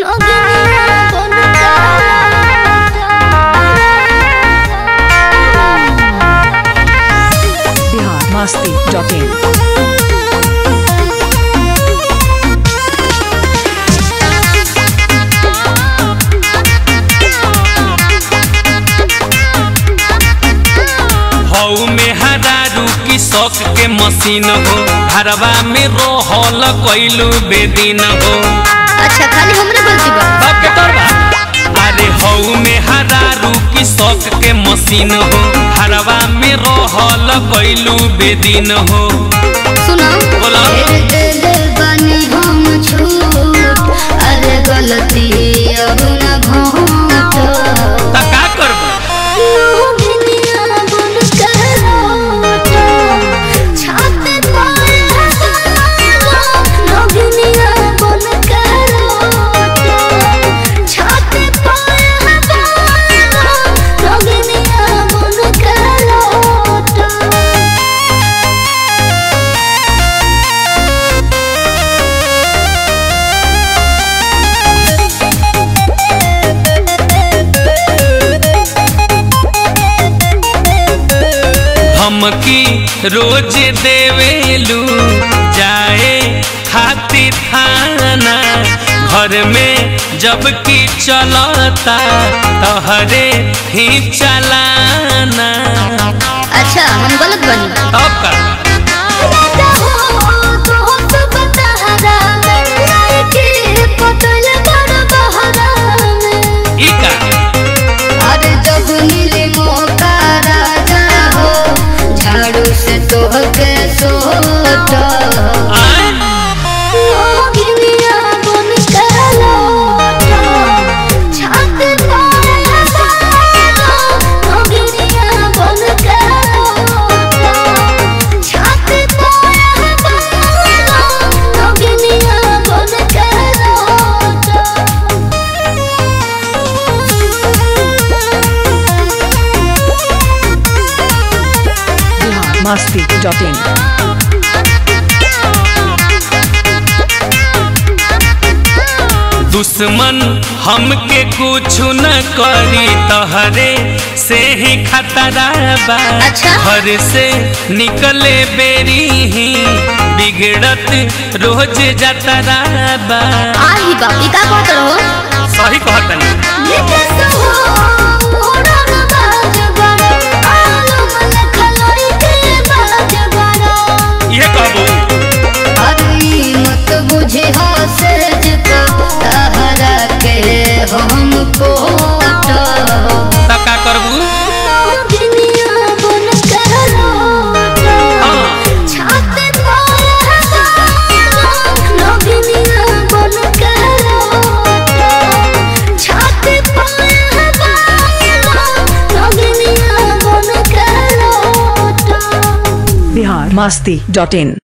Bihar Masti dot in हऊ में हरारू की शौक के मशीन हो हरवा में रोहल कैलू बेदीन हो अच्छा खाली हमरे गलती बा बाप के तोर बा अरे हऊ में हरारू की शौक के मशीन हो हरवा में रोहल कैलू बेदीन हो सुनो बोला। फेर देले बानी हम छूट अरे गलती अब न घोट त का करबो मोहिनिया बुन के रोट छाते पाए हजारो मोहिनिया बुन के रोट छाते पाए हजारो मोहिनिया बुन के रोट धमकी रोज देवेलू जाए खातिर थाना घर में जब की चलता तहरे ही चलाना अच्छा हम गलत बनी तब का ई का अरे जब मिले मौका राजा हो झाड़ू से तोहके सोट आय मोहिनिया बुन के लौट छाते पाए हजारो मोहिनिया बुन के लौट छाते पाए हजारो मोहिनिया बुन के लौट बिहार मस्ती डॉट इन दुश्मन हमके कुछ न करी तहरे से ही खतरा बा अच्छा। घर से निकले बेरी ही बिगड़त रोज जतरा बा आही बाप ई का कहत रहो सही कहतनी लेके सहो ओड़ा न बाज बड़ा आलू मन खलोई के बाज बड़ा ये कहबो अरे मत बुझे हो सेज को तहरा के हम कोट त का करबू दुनिया बन के लौट हाँ छाते पाए हजारो नगिनिया बन के लौट छाते पाए हजारो नगिनिया बन के लौट बिहार मस्ती डॉट इन